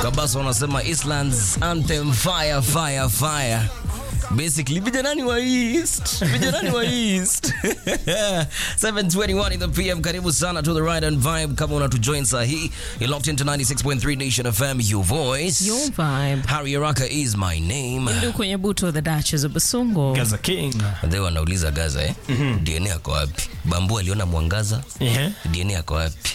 Kabasa wanasema Island's anthem fire fire fire. Basically, vijanani wa East. Vijanani wa East. 721 in the PM. Karibu sana to the right and vibe. Kama unatujoin saa hii, you're locked into 96.3 Nation FM, your voice. Your vibe. Harry Araka is my name. Ndio kwenye buto the Duchess of Basongo. Gaza King. They wanauliza Gaza eh? DNA yako wapi? Bambu aliona mwangaza. Ehe. DNA yako wapi?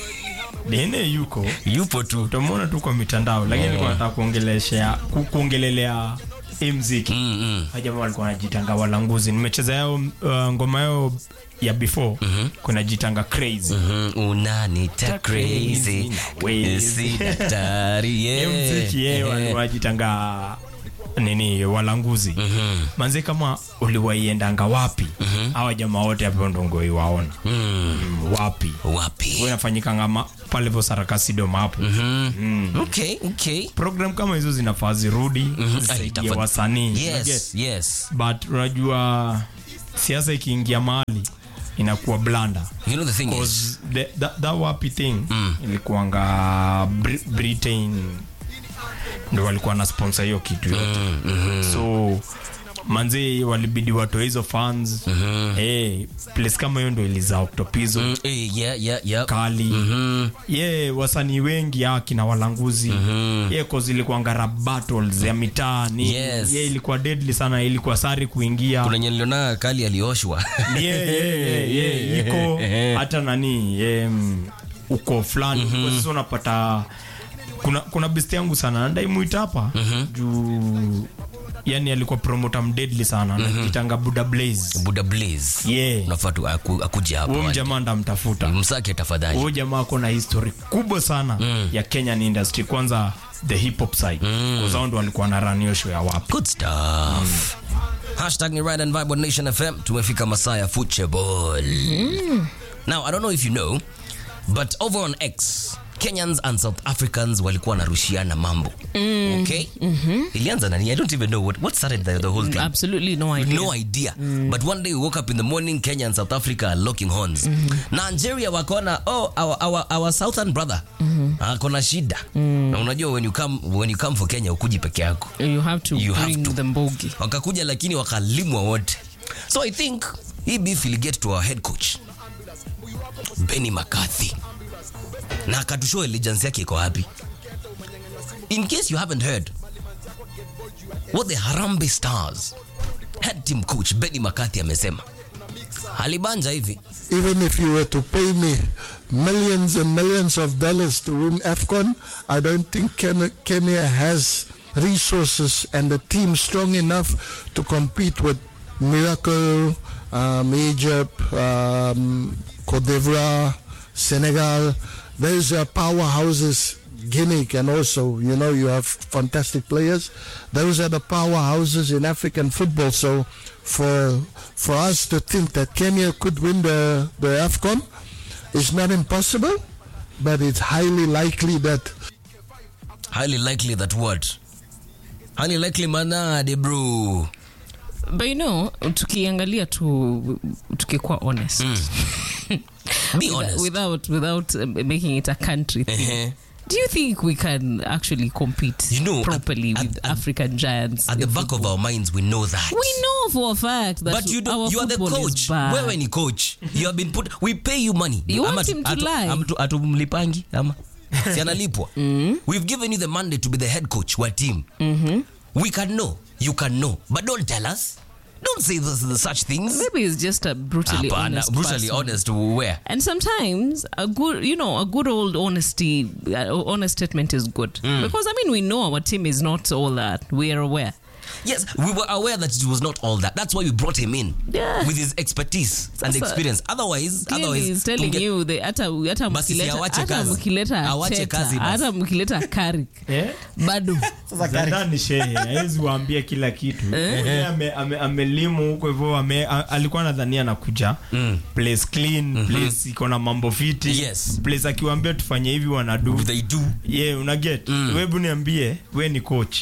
DNA yuko Yupo tu. utamwona tu kwa mitandao lakini nilikuwa nataka kuongeleshea ku- kuongelelea hii mziki Mm -mm. Hawa jamaa walikuwa wanajitanga walanguzi nimecheza yao uh, ngoma yao ya before kuna jitanga crazy Mm, unanita crazy crazy, nawezi. si daktari hiyo yeah. mziki yeye Yeah. wanajitanga nini walanguzi Mhm. manze kama uliwaiendanga wapi hawa jamaa wote hapo ndongo iwaona Mm, mm, wapi wapi Huwa inafanyikanga ma- pale vo sarakasidom hapo okay okay program kama hizo zinafaa zirudi zisaidie Itafa- wasanii Unajua? yes yes but unajua siasa ikiingia mahali inakuwa blanda you know the thing is 'Cause the, that, that wapi thing ilikuanga Bri- britain ndo walikuwa na sponsor hiyo kitu yote so manzi walibidi watoe hizo fans hey, place kama hiyo ndo ilizaa octopizo mm, eh, yeah yeah yeah kali Mhm. ye wasanii wengi hawa kina walanguzi ye cause ilikuanga rap battles ya mitaa ni Yes. ye ilikuwa deadly sana ilikuwa sari kuingia kuna nye niliona kali alioshwa ye, ye, ye, ye, iko hata nani ye, mm, uko fulani Kwa sasa unapata kuna kuna best yangu sana ndaimuita hapa juu yani alikuwa promota mdedly sana anajitanga buda blaze buda blaze Yeah. unafaa tu aku- akuja huyo hapa mjamaa ndamtafuta msake tafadhali huyu jamaa ako na history kubwa sana ya kenyan industry kwanza the hip hop side mm. kwa ndo walikuwa na run hiyo show ya wapi good stuff hashtag ni ride and vibe on nation fm tumefika masaa ya football now i don't know if you know but over on x kenyans and south africans walikuwa wanarushiana mambo okay ilianza nani i don't even know what, what started the, the whole thing Absolutely no idea. no idea but one day we woke up in the morning kenya and south africa are locking horns nigeria wakona oh our, our, our southern brother akona shida na unajua when you come when you come for kenya ukuji peke yako You have to You have bring to. the mbogi. wakakuja lakini wakalimwa wote so i think hii beef will get to our head coach benny mccarthy na akatushow allegiance yake iko wapi in case you haven't heard what the harambe stars head team coach benny mccarthy amesema alibanja hivi even if you were to pay me millions and millions of dollars to win AFCON, I don't think Ken- Kenya has resources and a team strong enough to compete with Miracle, um, Egypt, um, Cote d'Ivoire, Senegal. Those are powerhouses. Guinea can also, you know, you have fantastic players. Those are the powerhouses in African football. So for for us to think that Kenya could win the, the AFCON is not impossible, but it's highly likely that highly likely that what highly likely manade bro But you know, tukiangalia tu tukikuwa honest. be honest Without without uh, making it a country thing. Eh-heh. Do you think we can actually compete You know, at- properly at- with at- African giants? at the in back of football? our minds we know that we know for a fact that but you do, our you are the football is coach bad. wewe ni coach you have been put we pay you money You want Ama him to atu- lie? ama tu- atumlipangi ama si analipwa we've given you the mandate to be the head coach wa team we can know you can know but don't tell us don't say this, such things Maybe it's just a brutally Hapana, honest brutally person. honest where And sometimes a good, you know, a good old honesty, uh, honest statement is good because I mean we know our team is not all that. We are aware. Yes, we were aware that it was not all that. That's why we brought him in Yeah. with his expertise and Sasa, experience. Otherwise, Clearly otherwise, he's telling tunge- you the hata hata Basi si mkileta awache hata kazi. mkileta Awache Teta, kazi basi. hata mkileta Carrick Eh? bado Zidane shehe hawezi waambia kila kitu Yeye ame- ame- amelimu huko hivyo ame- a- alikuwa nadhania anakuja place clean place iko na mambo fiti Yes. place akiwaambia tufanye hivi wanadu they do. yeah, unaget mm. webu niambie we ni coach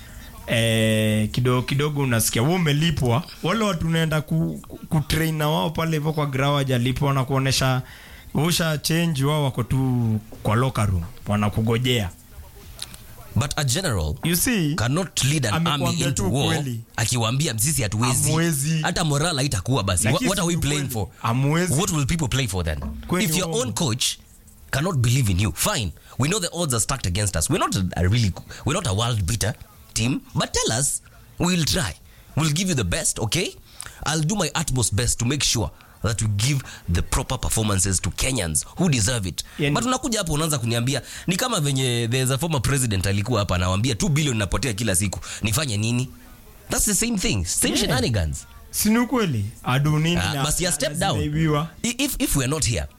eh, kidogo kidogo unasikia we umelipwa wale watu unaenda ku, ku, kutrain na wao pale hivyo kwa grau wajalipwa na kuonesha usha change wao wako tu kwa locker room wanakugojea but a general you see cannot lead an army Amekuambia into tu war kweli. akiwaambia sisi hatuwezi Hamwezi. hata moral haitakuwa basi what, Lakini what are we si playing kweli. for Hamwezi. what will people play for then Kweli if your uongo. own coach cannot believe in you fine we know the odds are stacked against us we're not a, a really we're not a world beater team but tell us we'll try we'll give you the best okay i'll do my utmost best to make sure that we give the proper performances to kenyans who deserve it Yani- but unakuja hapo unaanza kuniambia ni kama venye there's a former president alikuwa hapa anawambia 2 billion napotea kila siku nifanye nini that's the same thing same Yeah. shenanigans sini ukweli adu nini Ah, na- basi ya na- step na down zinaibiwa. I- if, if we're not here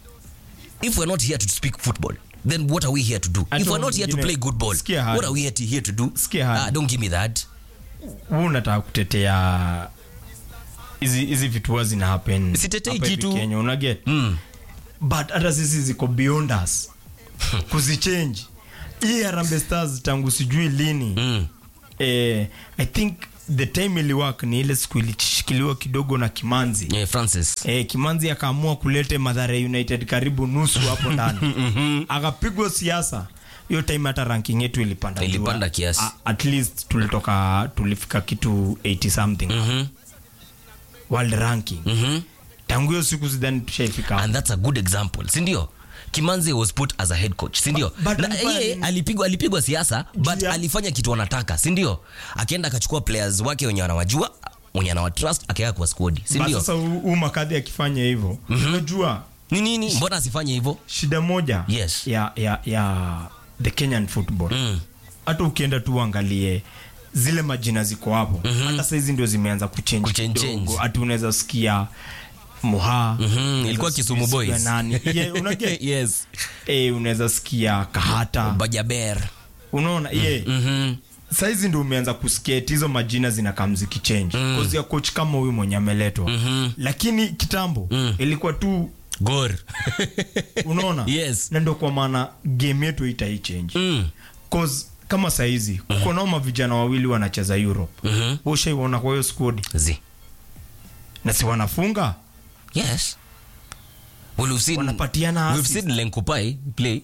if we're not here to speak football then what are we here to do Hata if we're not here to wengine- play good ball Sikia hadi. what are we here to, here to do Sikia hadi. ah, don't give me that Wewe unataka kutetea hizi hizi vitu huwa zina happen Sitetei hapa hivi kitu. Kenya una get mm. but hata sisi ziko beyond us kuzichange hii Harambee Stars tangu sijui lini Mm. eh, i think the time iliwak ni ile siku ilishikiliwa kidogo na kimanzi yeah, francis Eh, Kimanzi akaamua kulete Mathare United karibu nusu hapo ndani akapigwa siasa hiyo time hata ranking yetu ilipanda juu. Ilipanda kiasi. A- at least tulitoka tulifika kitu 80 something Mhm. world ranking Mhm. tangu hiyo siku sidhani tushaifika hapo. and that's a good example sindio kimanzi was put as a head coach sindio But Na alifanya yeye nini? alipigwa alipigwa siasa but ya- alifanya kitu anataka sindio akienda akachukua players wake wenye wanawajua wenye anawatrust akaweka kwa skodi But sindio sasa huu huu makadhi akifanya hivyo unajua ni nini mbona asifanye hivyo shida moja Yes. ya, ya, ya the kenyan football Mm. hata ukienda tu uangalie zile majina ziko hapo hata saizi ndio zimeanza kuchange Kuchange, kidogo. change. hata unaweza sikia muha Mhm, unaweza ilikuwa sikia Kisumu sikia Boys. nani yeah, unaget yes eh, unaweza sikia kahata bajaber unaona ye Mhm. saizi ndio umeanza kuskate hizo majina zinakaa mzikichange mm. kozi ya coach kama huyu mwenye ameletwa Mhm. lakini kitambo Mm. ilikuwa tu gor unaona Yes. na ndo kwa maana game yetu itaichange Mm. cause kama saizi kuko nao mavijana wawili wanacheza europe Mhm. ushaiona kwa hiyo squad zi na si wanafunga yes well, we've seen, Wanapatiana we've assist. seen lenkupai play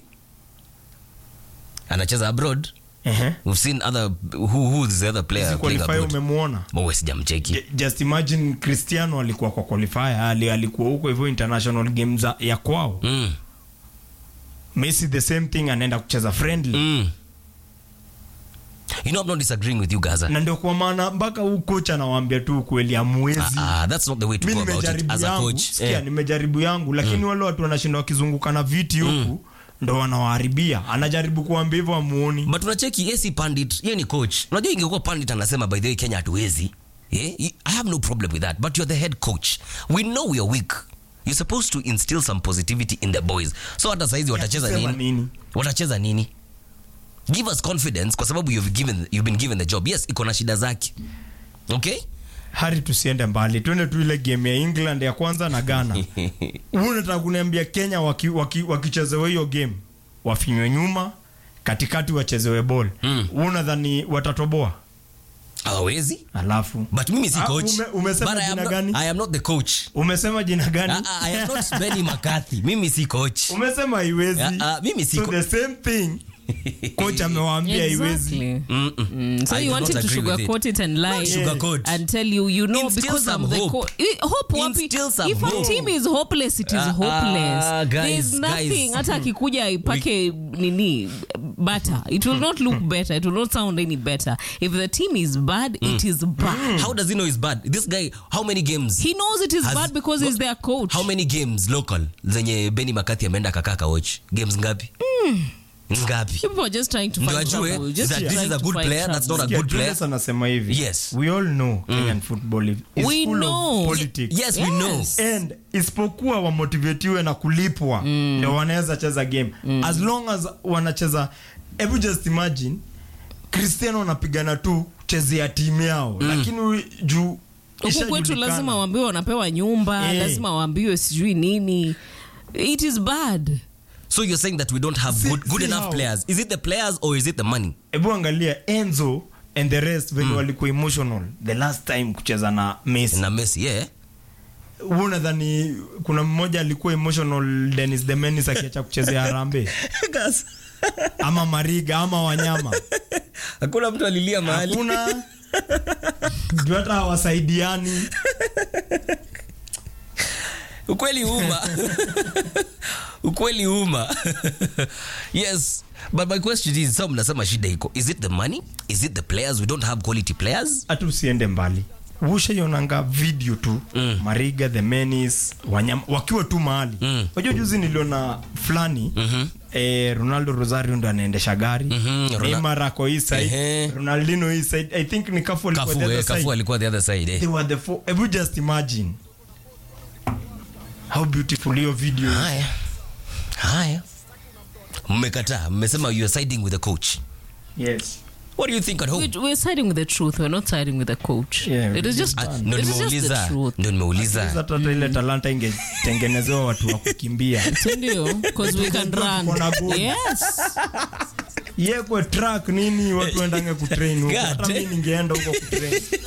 anacheza abroad Ehe. we've seen other who, who is the other player Hizi playing qualifier abroad umemwona Mawe sijamcheki J- just imagine cristiano alikuwa kwa qualifier ali alikuwa huko hivyo international game za ya kwao mm. messi the same thing anaenda kucheza friendly Mm. you know i'm not disagreeing with you gaza na ndio kwa maana mpaka huu coach anawaambia tu ukweli amwezi Ah, that's not the way to mi go about it nimejaribu as a yangu coach sikia eh. nimejaribu yangu lakini wale watu wanashinda wakizunguka na viti huku ndo wanawaharibia anajaribu kuambia hivyo amuoni but unacheki yesi pandit ye ni coach unajua ingekuwa pandit anasema by the way kenya hatuwezi yeah? i have no problem with that but you're the head coach we know we are weak you're supposed to instill some positivity in the boys so hata saizi watacheza kusema nini nini? watacheza nini give us confidence kwa sababu you've, given, you've been given the job yes iko na shida zake okay hari tusiende mbali twende tu ile game ya england ya kwanza na ghana Wewe unataka kuniambia kenya wakichezewa waki, wakichezewa hiyo game wafinywe nyuma katikati wachezewe bol Mm. Wewe unadhani watatoboa hawawezi alafu but mimi si Ah, coach ume- umesema but I am, jina not, gani? i am not the coach umesema jina gani Ah, ah, I am not Benny McCarthy mimi si coach umesema haiwezi Ah, ah, mimi si so co- the same thing coach amewaambia haiwezi Exactly. Mm-mm. Mm, so I you do want not him to agree with it. sugarcoat it and lie Not sugarcoat. and tell you you know Instill because some I'm the hope. coach. Hope wapi? Instill some If hope. a team is hopeless, it is Ah, hopeless. ah, guys, There's nothing. guys. Hata akikuja ipake nini better. It will not look better. It will not sound any better. If the team is bad, it is bad. how does he know he's bad this guy how many games He knows it is Has- bad because he's their coach. how many games local zenye benny makathi ameenda kakaa kawatch games ngapi ngapi People are just trying to Ndio find ajue trouble. Just that this trying is a to good find player, that's trouble. not a Sikia, good player. Julius anasema hivi Yes. we all know kenyan football is is We full know. of politics yes, we know Yes. and isipokuwa wamotivetiwe na kulipwa ndio wanaweza cheza game as long as wanacheza hebu just imagine cristiano wanapigana tu chezea timu yao lakini hu- juu huku kwetu ishajulikana. lazima waambiwe wanapewa nyumba Eh. lazima waambiwe sijui nini it is bad so you're saying that we don't have See- good, good see enough how- players is it the players or is it the money hebu angalia enzo and the rest venye walikuwa emotional the last time kucheza na messi na messi yeah huu nadhani kuna mmoja alikuwa emotional denis demenis akiacha kuchezea harambe ama mariga ama wanyama hakuna mtu alilia mahali hakuna juu hata hawasaidiani ukweli uma ukweli uma yes but my question is sa mnasema shida iko is it the money is it the players we don't have quality players hata usiende mbali ushaionanga video tu mm. mariga the menis wanyama wakiwa tu mahali Mm. wajua juzi niliona fulani mm-hmm. eh, ronaldo rosario ndo anaendesha gari Mhm, Rona- neymar ako hii side Ehe. ronaldino hii side i think ni kafu alikuwa kafu the other eh, kafu side. alikuwa the other side eh. they were the four Have you just imagine how beautiful hiyo video is. haya haya mmekataa mmesema you are siding with the coach yes what do you think at home We, we're siding with the truth. We're not siding with the coach. Yeah, it is just, Ah, ndo it is just the nimeuliza truth. ndo nimeuliza hata ile talanta ingetengenezewa watu wa kukimbia Sindio? Because we can run. Tuko na goal. Yes. yekwe track nini watu endange kutrain huko God hata mi damn. ningeenda huko kutrain